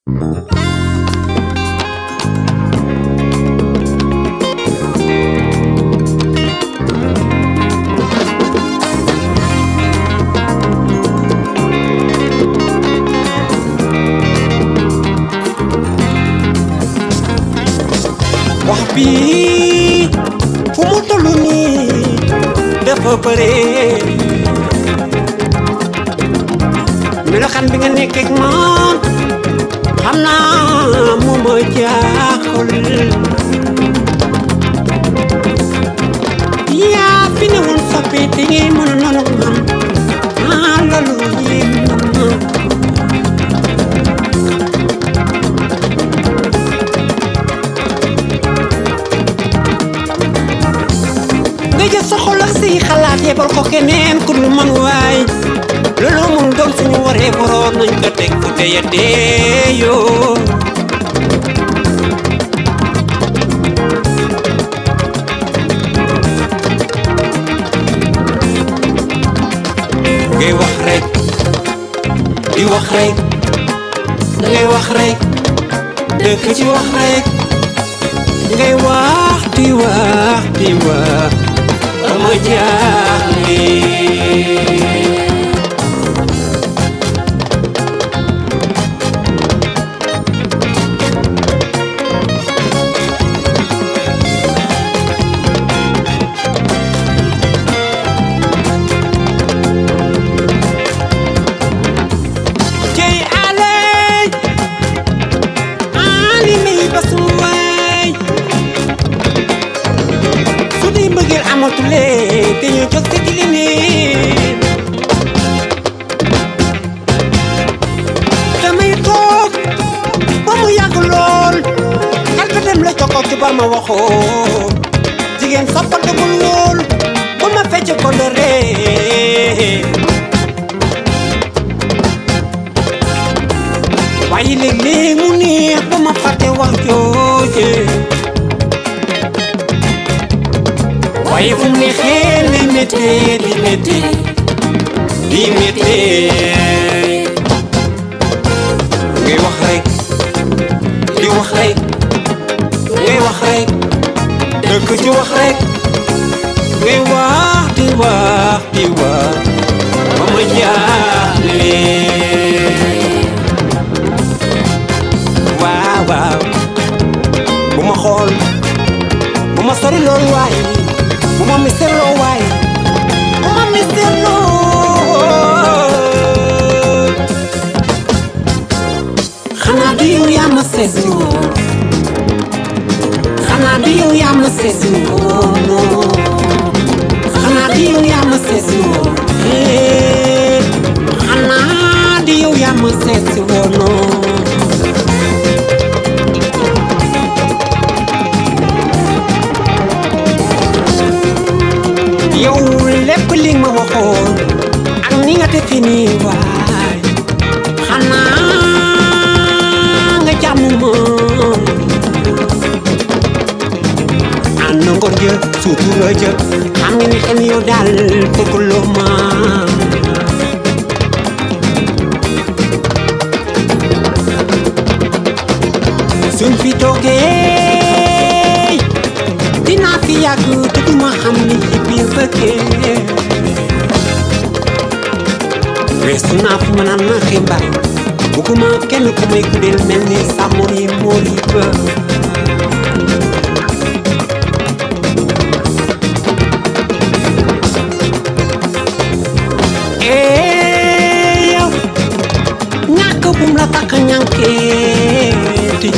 wax bi fu mu toll nii dafa bëre melokaan bi nga nekk ak man xam naa mu ma jaaxal yaa fi ne woon soppi te ngay mën a noonu man ah loolu yéem na ma nga jël sa xol ak say xalaat yebal ko keneen ku dul man waay loolu mun doon suñu waree boroom nañ ko teg fu teye deeyoo ngay wax rek di wax rek ngay wax rek dëkk ci wax rek ngay wax di wax di wax dama jaaxle cey aley ali may basum waay su dee mbëggeel amatule te ñu jóg te di leneen damay toog ba mu yàgg lool xel ka dem la jokko ci ba ma waxoo jigéen soppal dëggul lool ba ma fecc ko le ree waaye léeg-léeg mu neex ba ma fàtte wax jooje waaye fu mu neexee lay méttee di méttee di méttee ngay wax rek di wax rek ngay wax rek dëkk ci wax rek ngay wax di wax di wax ba ma jaaxle waaw waaw bu ma xool bu ma sori lool waay bu ma miserloo waay bu ma miserloo xanaa du yow yaa ma seesi woon xanaa du yow yaa ma seesi woon xanaa du yow yaa ma seesi woon Eh, xanaa du yow yaa ma seesi woon yow lépp li nga ma waxoon ak ni nga defe nii waay xanaa nga jàmm ma ànd ngor jë sutura jë xam nga ni xel yow daal bëgguloo ma suñ fi toogee dinaa fi yàgg te du ma xam li ci biir bëggee weesu naa fu ma naan na xibaar bugguma kenn ku may guddeel mel ni sàmmori moori ba ee yow ñàkk bum la takk ñànkeeti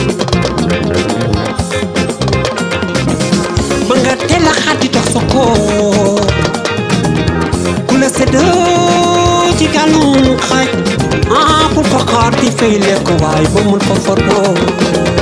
ba nga teel a xaddi dox sa koo ku la séddoo ci gàllum xaj ah pour fa xaar di fay lekk waaye ba mun fa fotoo